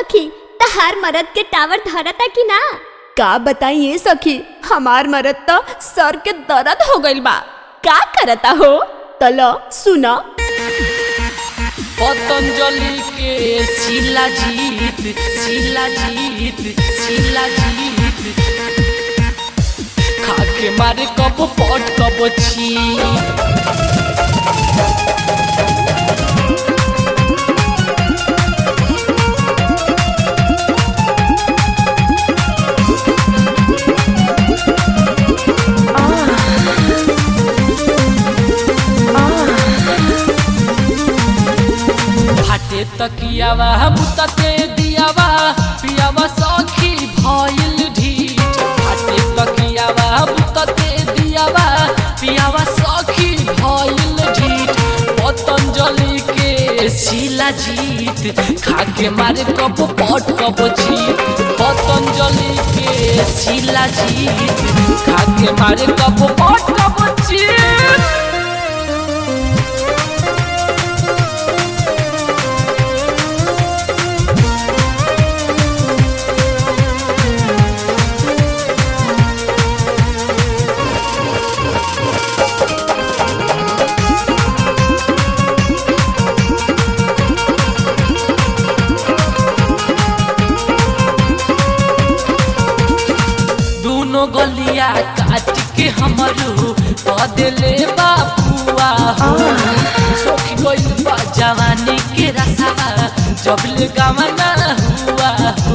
सखी तहार मरद के टावर धरता कि ना का बताइए सखी हमार मरद तो सर के दर्द हो गइल बा का करता हो तलो सुना पतंजलि के शिलाजीत शिलाजीत शिलाजीत खाके मारे कब पट कब छी फाटे तकियावा बुतते दियावा पियावा सखी भइल ढीठ फाटे तकियावा बुतते दियावा पियावा सखी भइल ढीठ पतंजलि के शिलाजीत खाके मारे कब पट कब जीत पतंजलि के शिलाजीत खाके मारे कब पट कब जीत दोनों गलिया काट के हमरू बदले बापुआ हो सोखी गइल बा जवानी के रसा जब ले गवना हुआ हो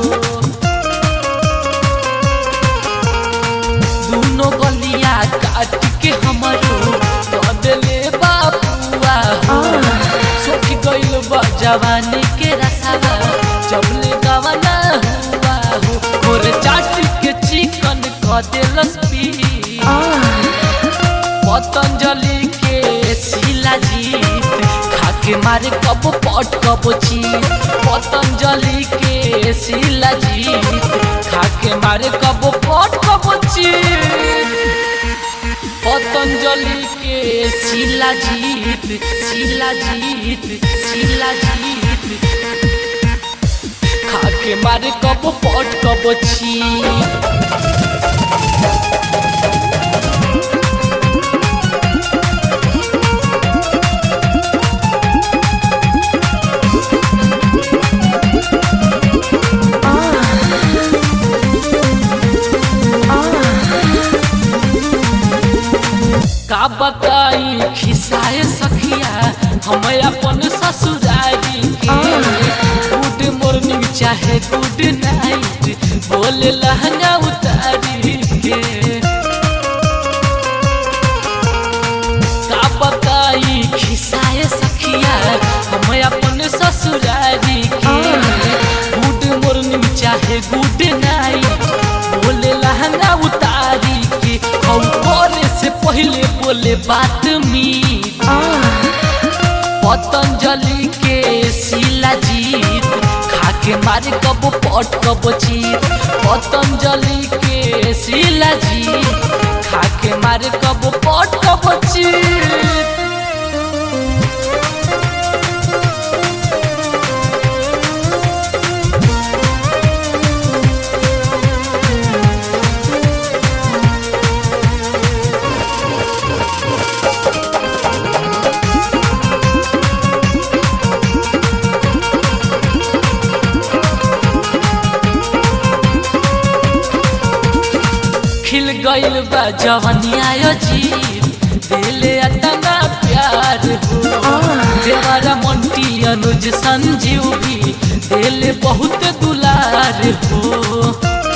दोनों गलिया काट के हमरू बदले बापुआ हो सोखी गइल बा जवानी के रसा जब ले गवना हुआ हो और चाट के चिकन क देलस पी पतंजलि के शिलाजीत खाके मारे कब पट कब चीत पतंजलि के शिलाजीत खाके मारे कब पट कब चीत पतंजलि के शिलाजीत शिलाजीत शिलाजीत खाके मारे कब पट कब छी का बताई खिसाए सखिया हम अपन ससुरारी के गुड मॉर्निंग चाहे गुड नाइट बोले लहंगा उतारी के का बताई खिसाए सखिया हम अपन ससुरारी के गुड मॉर्निंग चाहे गुड नाइट बोले लहंगा उतारी के हम बोले से पहले बोले बात मीठ पतंजलि के शिलाजीत खाके मारे कब पट कब चीत पतंजलि के शिलाजीत खाके मारे कब पट कब चीत खिल गइल बा जवनिया जीव दिले अतना प्यार हो देवरा मंटी अनुज संजीव भी दिले बहुत दुलार हो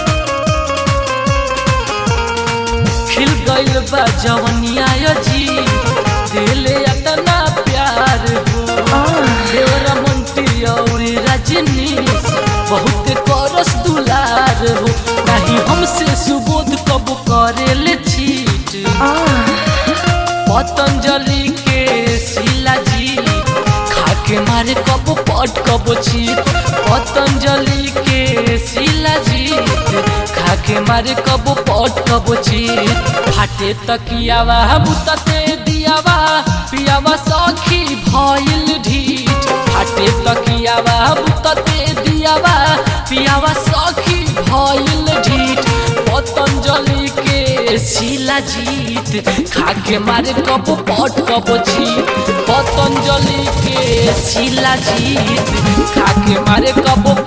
खिल गइल बा जवनिया जीव दिले अतना प्यार हो देवरा मंटी और रजनीश बहुत करस दुलार हो नहीं हमसे सुबोध कब करेले चीट पतंजलि के शिलाजीत खाके मारे कब पट कब चीत पतंजलि के शिलाजीत खाके मारे कब पट कब चीत फाटे तकियावा बुतते दियावा पियावा सखी भइल ढीठ फाटे तकियावा बुतते दियावा पियावा सखी भइल ढीठ पतंजलि के शिला जीत खाके मारे कब पट कब जीत पतंजलि के शिला जीत खाके मारे कब